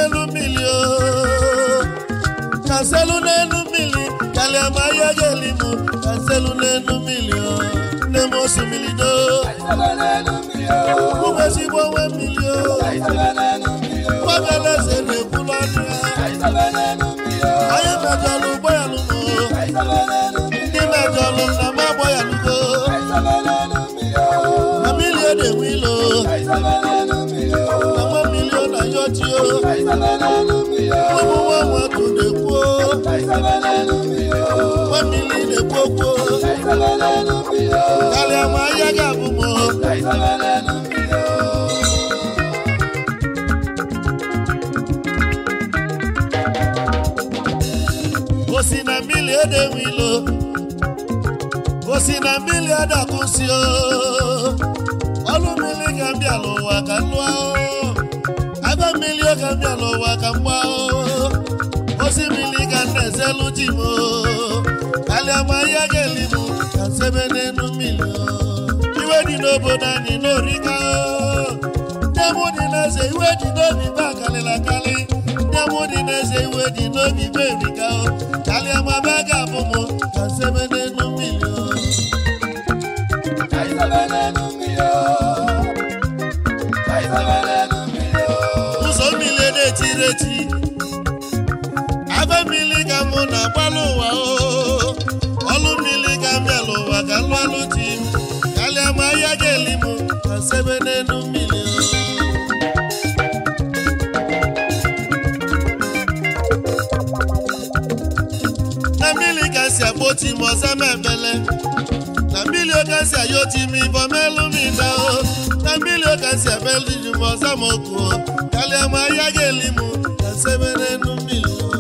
n'elu mmiri o kanselu n'elu mmiri kalịa ma ya ga-eli m kanselu n'elu mmiri o nne m osimiri do ụmụ ezigbo onwe mmiri o gbagaleze na-ekwulu ọnụ ya anyị mejọlụ ụgbọ ya lụgo ndị mejọlụ na ma agbọ ya lụgo na mmiri na-enwe ilo na nwa mmiri ọ na ya ochie ụmụ nwa nwatụ na-ekwuo nwa mmiri na-ekwu okwu karịa ma ahịa ga-abụ m osi na mmiri edewe ilo osi na mmiri adakwụsị o ọlụ mmiri ka m bịa n'ụwa ka m lụọ o aba mmiri ka m bịa n'ụwa ka m gbaa o osi mmiri ka m na-ezelu ji m o kalịa ma ahịa ga-eli m ka sebe n'elu mmiri o iwe dị n'obodo anyị n'orika o nne m dị n'eze iwe dị n'obi ba karịrị akarị nne m dị n'eze iwe dị n'obi ba erika o kalịa ma ba ga-abụ m ka sebe n'elu mmiri o ụzọ mmiri na-etiri eti abe mmiri ka mụ na-agbalụ ụwa o ọlụ mmiri ka m bịala ụwa ka lụ alụ ji m kalịa ma ahịa ga-eli m ka sebe n'elu mmiri na mmiri ka si akpọti m ọza m ebele na mmiri oke si ayoti m ibọ melu m ibe o na mmiri oke si abelu ji m ọza m oku o kalịa ma ahịa ga-eli m ka sebe n'elu mmiri o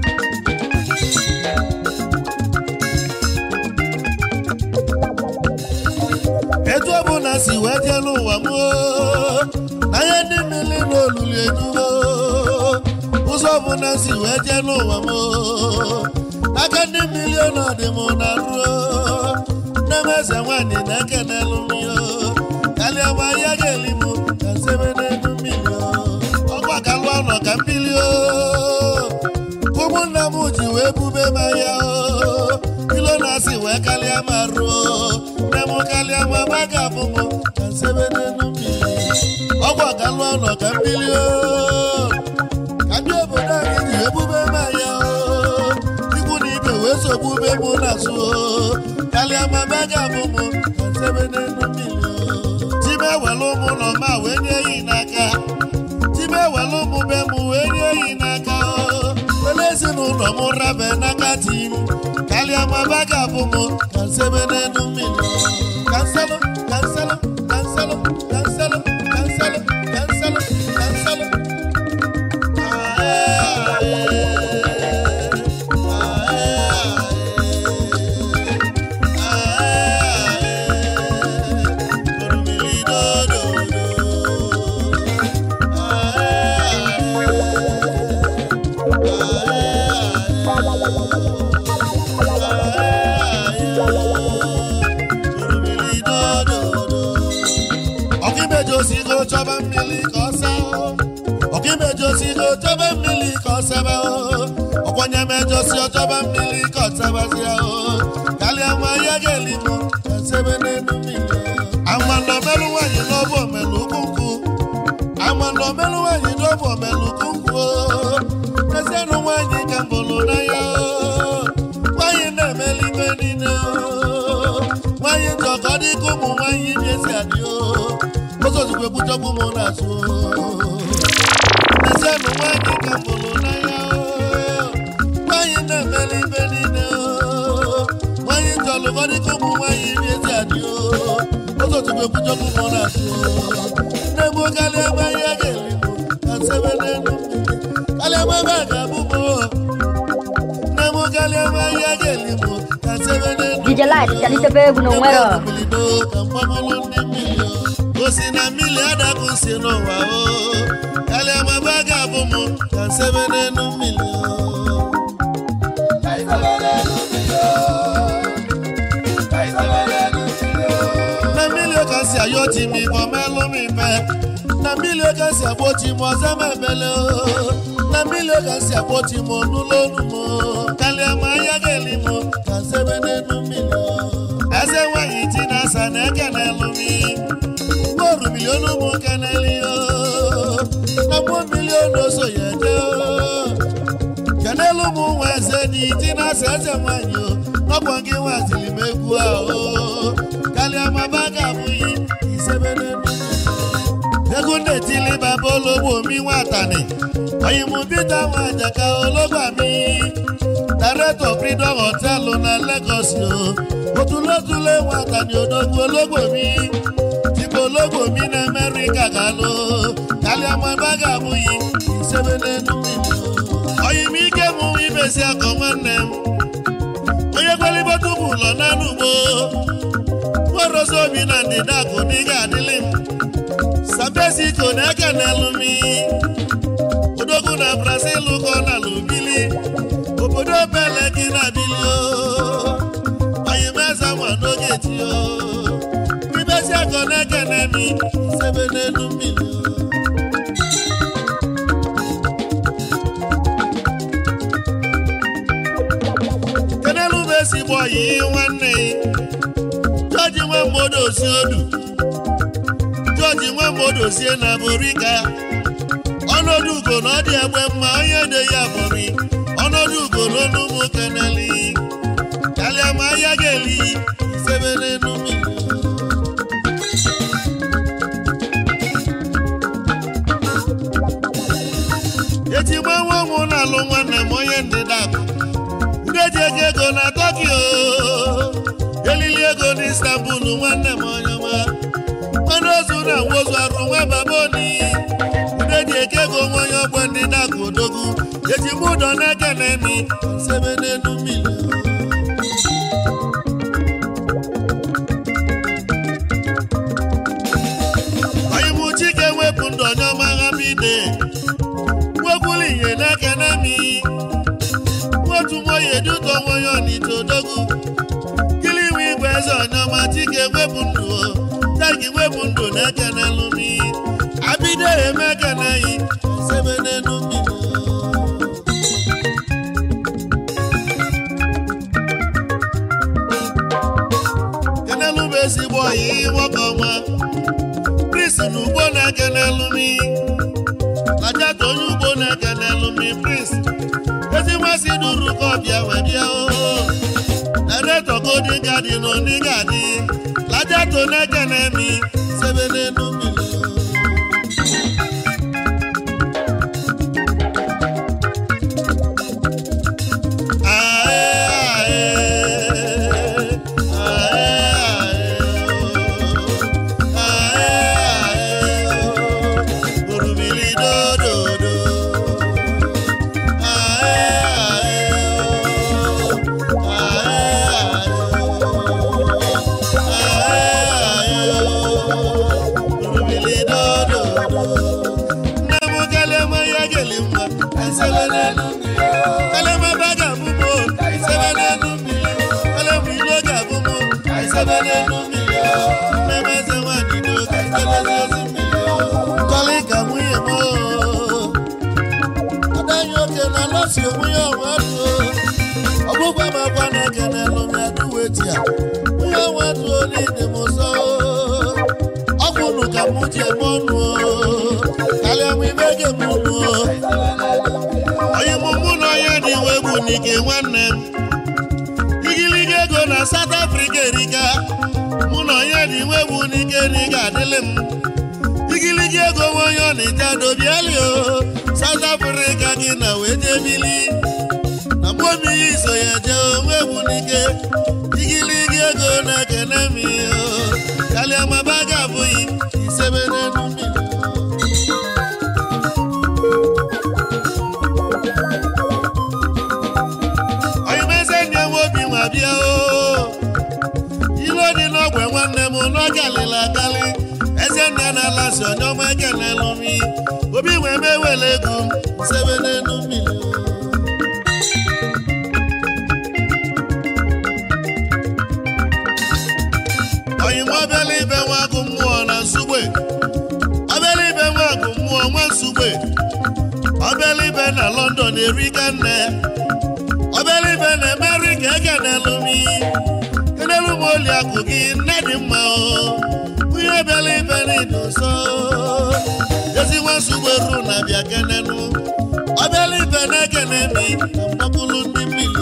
etu ọ bụ na si wee jee n'ụwa m o, anya ndị mmiri n'olulu edugo ụzọ bụ na si wee jee n'ụwa m o, aka ndị mmiri ọnọdụ m na ruo nne m eze nwanyị na-ekenelu m yo kalịa ma ya ga-eli m ka sebe n'elu mmiri o. ọkwa ka lụọ nọ ka mmiri o ụmụnna m ji wee bube ma ya o ilo na-asị wee kalịa ma ruo nne m kalịa ma ma ga-abụ m ka sebe n'elu mmiri ọgwụ ọgalụ ọnọ ka mmiri o ka ndị obodo anyị ji ebube ma ya o ikwu na ibe wee sogbu ube mụ na azụ o kalịa ma ma ga-abụ m ka sebe n'elu mmiri o ji m ewelu ụmụ ụlọ ma wee nye yi n'aka Time ewelu ụmụ be m wee nye eyi n'aka o wele ezinụlọ m rabe n'aka di m kalịa ma ba ga-abụ m ka nsebe n'elu mmiri kanselụ kanselụ kanselụ kanselụ kanselụ kanselụ kanselụ ọkịmejosigo chọba mmiri ka ọ saa ọkịmejosigo chọba mmiri ka ọ sebe ọkwanye mejosi ọchọba mmiri ka ọ sebazia kalịa nwa ya ga-eli m ka sebe n'elu mmiri amanda omelụ nwaanyị n'ọbụ omelu ukwu nkwụ amanda omelụ nwaanyị n'ọbụ omelu ukwu nkwụ ezienụ nwaanyị ka mbụlụ n'anya nwaanyị na-emeli ibe niile nwaanyị njọ ka ọ dị ka ụmụ nwaanyị na-esi adị ụzọ ozugbo ebuchakwu m n'azụ ezienụ nwaanyị ka mbụlụ n'anya nwaanyị na-emeli ibe niile nwaanyị njọ lụ ka ọ dị ka ụmụ nwaanyị na-esi adị ụzọ ozugbo ebuchakwu m n'azụ na-egbu karịa ebe anyị a ga-eli m ka nsebe n'elu karịa ebe ebe a ga-abụ m na-egbu karịa ebe anyị a ga-eli m ka nsebe n'elu DJ Light, Kalite Bebu no nwero. osi na mmiri adakụ si n'ụwa o kalịa ma ba ga-abụ m ka nsebe n'elu mmiri o na mmiri ka si ayọ ji m ibọ melụ m ibe na mmiri oge si agbochi m ọzọ m ebele o na mmiri oge si agbochi m n'ụlọ onu m kalịa ma anya ga-eli m ka sebe n'elu mmiri o. eze nwanyị ti na asa na ekenelu m mgboru milion ụmụ keneli o na mmụọ milion oso ya eje o kenelu m nwa eze dị ti na asa eze nwanyị o n'ọkwa gị nwaziri m egwu a o kalịa ma ba ga-abụghị isebe n'elu mmiri egwu na-etili baba ologbo mi nwatani oyimu bita nwajaka ologba mi director freedom hotel na Lagos o otulotule nwatani odogwu ologbo mi tipo ologbo mi na America galụ kaliamaba ga-abụghị isebe n'elu mmiri o. oyim ike mụ ibesi akọ nwanne m onye kwelibotubu ụlọ n'anụ ugbo nwerozi obi na ndịda akụ na ị ga-adịlị m sabesiko na-ekenelu mi odogwu na brazil kọ na lubili obodo bele gị na bili o oyimeze nwa n'oge ti o ibesi akọ na-ekene mi sebe n'elu mmiri o kenelu bụ ezigbo oyi nwanne jọji nwa mmadụ osi odu jọji nwa mmadụ osie na borika ọnọdụ ugo na ọ dị egbe mma onye de ya bụri ọnọdụ ugo n'onu ụmụ keneli kalịa ma ahịa ga-eli sebe n'elu mmiri eji gbanwe ọnwụ na-alụ nwanne m onye ndịda akụ ndị eji ego ego na tokyo elili ego na istanbul nwanne m onye ọma nwanne ozu na nwozu arụ nwa baboni ndị eji eke ego nwa onye ọgbọ ndị na-akụ odogwu eji m ụdọ na-eke na emi sebe n'elu mmiri oyimụ chike wepụ ndụ onye ọma agha bide nwekwuru ihe na-eke na emi otu nwoye duto nwoye ọnịcha odogwu kili iwe igwe eze ọnyọma chike wepụ ndụ o tagi wepụ ndụ na-ekenelu mi abido eme ekeneghị sebe n'elu mmiri kenelu bụ ezigbo ọyị nwoke ọnwa pris na ugbo na-ekenelu mi lajata onye ugbo na-ekenelu mi pris ezi nmasị duru ka ọbịa wee bịa oo ereto golden garden oni gadi lajato na-ekene mi sebe n'elu mmiri Kọ́lí kàmúyè mọ́ adáyé oke na lọsi onwunye ọnwa duo ọgbụgba m agwa na ekene lụmi aduwe tia nwunye ọnwa duo n'ide m ụzọ ọgwụ unu ka mụ ji eme ọnụ o. karịa m ibe ge m unu o. onye mụ mụ na onye dị iwe bụ n'ike nwanne m igiliga ego na South Africa erika mụ na onye dị iwe bụ n'ike na ị ga-adịlị m igiligi ego nwa onye ọ na-eje dobiali o South Africa gị na wee jebili na mgbe omiyi iso ya jee onwe egwu n'ike igiligi ego na-ekene m o kalịa maba ga-abụghị isebe n'elu mmiri oyimeze nye nwe obi nwa bịa o ilu dị n'ogwe nwanne m n'oge alịla akalị eze nne na-alasị onye ọma ekenelụ mi obi wee mewele ego m sebe n'elu mmiri oyim ọbịala ibe nwa agụ mmụọ na nsugbe ọbịala ibe nwa na london erika nne obere ibe na-emeri ka ekenelu m kenelu m oli akụ gị nne dị mma o onye bịara ibe n'ido nso ezi nwasugberu na bịa kenenu ọbịala ibe na-ekene mi na mgbakulu ndị mmiri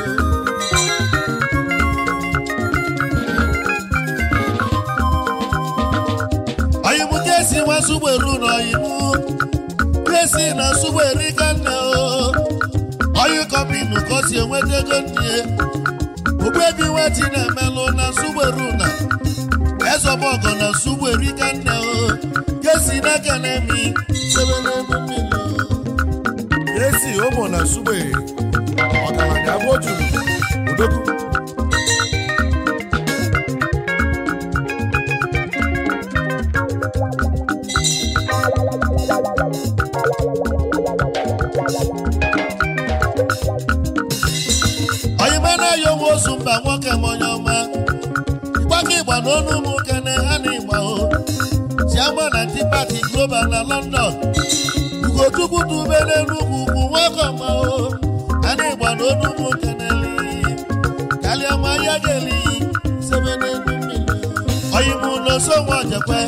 oyimu kesi nwasugberu na oyimu kesi na sugberi ka nne o oyi kọmpinu ka o si enweta ego nne ogbebi nweti na-emelụ na sugberu na ezọbọgọ na sugberi ka nne o kesi na-ekene mi sebe n'elu mmiri esi ụmụ na sugbe ọgaranya abụ otu odogwu oyima na-ayọ nwa ozu mba nwoke m onye ọma ịgbaka ịgba na ọnụ ụmụ kene ha na ịgba o chiama na ndị pati global na london ugochukwu dube n'enugwu ugwu nwoke ọma o ha na ịgba na ọnụ ụmụ keneli kalịa ma ya geli sebe n'elu mmiri oyimu n'oso nwa ojekwe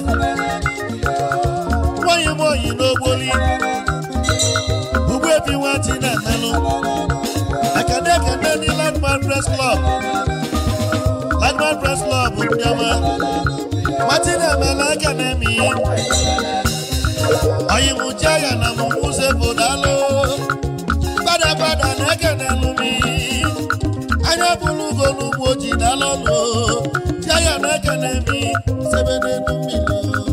nwaanyị m oyi n'ogboli ugbu ebi nwati na-emelụ ekene ekene ní landmark press club landmark press club ndịọma martin emela ekene mi oyimucha ya na mụmụze bodalo gbadagbada na ekene lumi anya bụrụ ugo n'ugbo ji dalọlụ tia ya na ekene mi sebe n'elu mmiri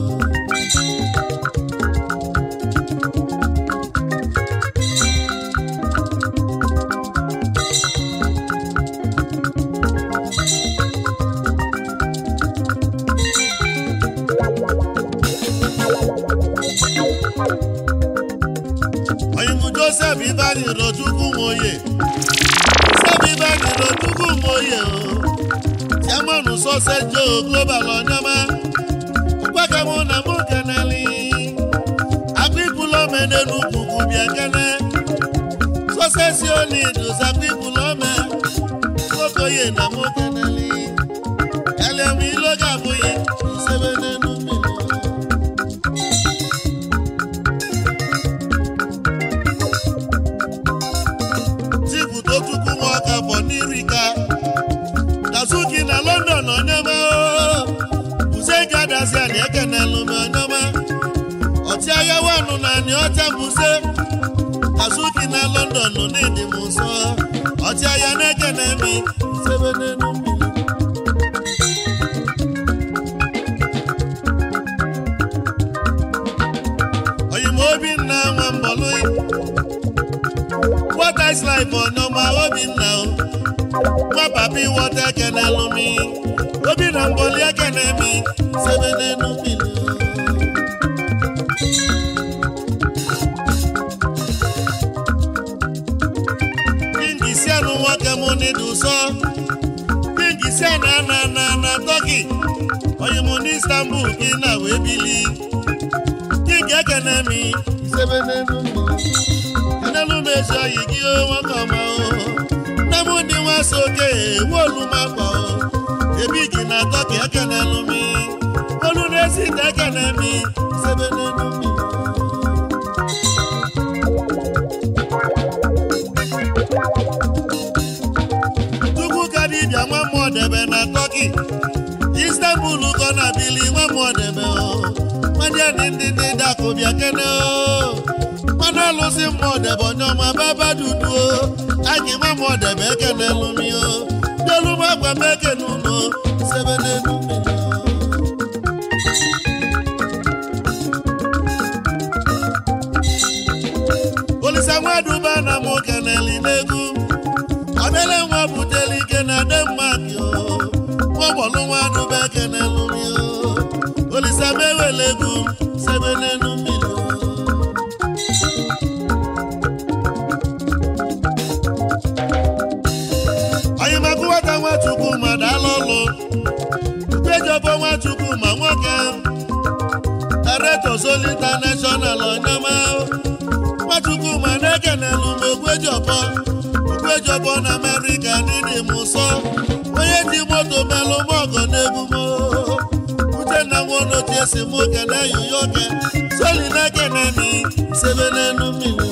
oyimu joseph ibani rochukwu nwoye joseph ibani rochukwu nwoye o chairman sọsẹ joe global ọnyọma mgbakemụ na mụ keneli agbipụlọme n'enugwu bịa kene sọsẹ si oli dosa agbipụlọme nwokoye na mụ keneli eliam iloga abụghị isebe n'enu mmiri tipụta chukwu nwa ọka bụ n'irika dazuki na london onyema buze gadasi ani ekenelu m onyema ọchịagha wanụ na ani ọcha buze dazuki na london n'ịdị m nsọ ọchịagha na-ekene mi sebe n'elu mmiri oyim obinna nwa mbọlụ what is life ọ̀nàmọ obìnà o nwa papi wọta ekene lumi obìnà mbọli ekene mi sebe n'enu mmiri kingi si anụ nwoke mụ n'idu sọ kingi si ana na na na tọki onye mụ n'istanbul gị na wee bili kingi ekene mi sebe n'enu mmiri enelu m ezi oyi gị o nwoke ọma o nne m ndị nwa so oke nwe olu m akwa o ebi gị na atọ ka ekenelu mi olu na-esi ite ekene mi sebe n'elu mmiri chukwu ka dibịa nwa mmụọ debe na tọki istanbul kọ na bili nwa mmụọ debe o nwadị ndị ndị ndị dakụ bịa kene o mmanụ alụsị mmụọ debe onye ọma baba dudu o anyị nwa mmụọ debe ekene lumi o delu m agwa m ekene unu sebe n'elu mmiri o olisa nwaduba na mụ keneli n'egwu obele nwa buteli ike na denmark o nwagbọlụ nwaduba ekene lumi o olisa mewele egwu sebe n'elu mmiri o onye maka nwata nwachukwu ma dala ọlụ ukejobo nwachukwu ma nwoke director Sol international onyema nwachukwu ma na-ekene kelụ m ogwejọbọ ogwejọbọ na amerịka dịdị m ụsọ onye ji moto melụ m ọgọ n'egwu m uchenna nwonochie si mụ kene yoyoke soli na kenemi sebe n'elu mmiri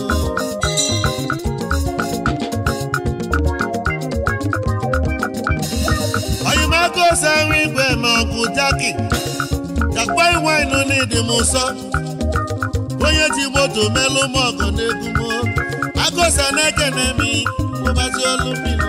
oyimaka ose ahụ igwe ma ọgụ jaki jakpa iwainu n'ịdị m ụsọ onye ji moto melụ m ọgọ n'egwu m agụsa na-ekene m ụbazi olu mmiri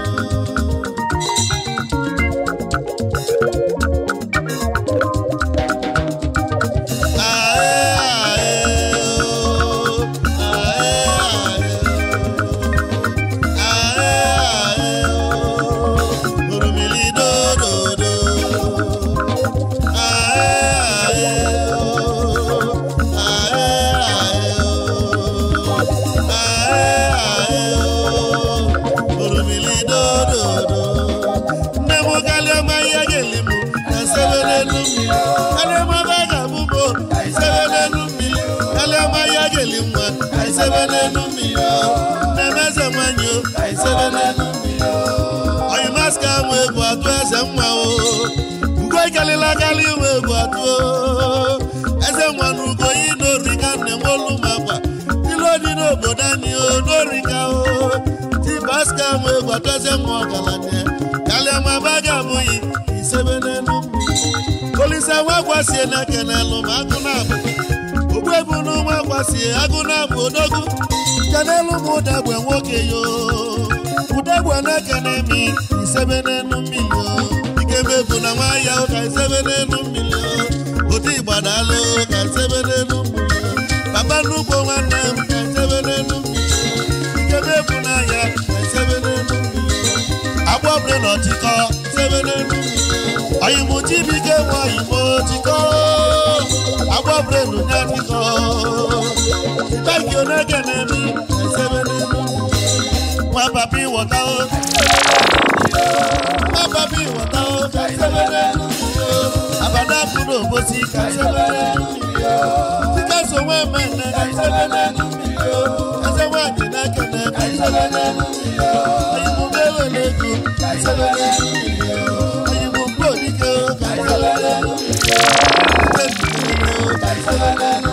nne m kalịa ma ihe ga-eli m na sebe n'elu mmiri kalịa ma ebe a ga-abụ m ka isebe n'elu mmiri kalịa ma ihe ga-eli nwa ka isebe n'elu mmiri nne m eze nwanyị o ka isebe n'elu mmiri onye maska amụ egwu atụ eze nwa o ugo ikalịla kalị iwe egwu atụ o eze nwa na ugo yi n'ori ka nne m olu m akwa ilu dị n'obodo anyị o n'ori ka o ti maska amụ egwu atụ eze nwa ọgaranya kalịa ma ebe a ga-abụghị isebe n'elu mmiri olise nwa gwasie na kenelụ ma agụ na-abụ ogbu ebu na nwa gwasie agụ na-abụ odogwu kenelu m ụdagbe nwoke yo ụdagbe na-ekene mi isebe n'elu mmiri o ikebe bụ na nwa ya ka isebe n'elu mmiri o odi gbadalụ ka isebe n'elu mmiri o papa nnukwu nwanne m ka isebe n'elu mmiri o ikebe bụ na ya ka isebe n'elu mmiri o agbọbre na ọtịkọ isebe n'elu mmiri o oyimụ chibike nwa oyimụ ọtịkọ agbọbre nụ ya tịkọ Thank you n'ekene mi esebe n'elu mmiri nwa papa ịwọta o nwa papa ịwọta o ka isebe n'elu mmiri o abada pụrụ obosi ka isebe n'elu mmiri o dịka so nwa mmemme ka isebe n'elu mmiri o eze nwaanyị na-ekene ka isebe n'elu mmiri o oyimụ mewele ego ka isebe n'elu mmiri o oyimụ mkpu odike o ka isebe n'elu mmiri o ike mmiri o ka isebe n'elu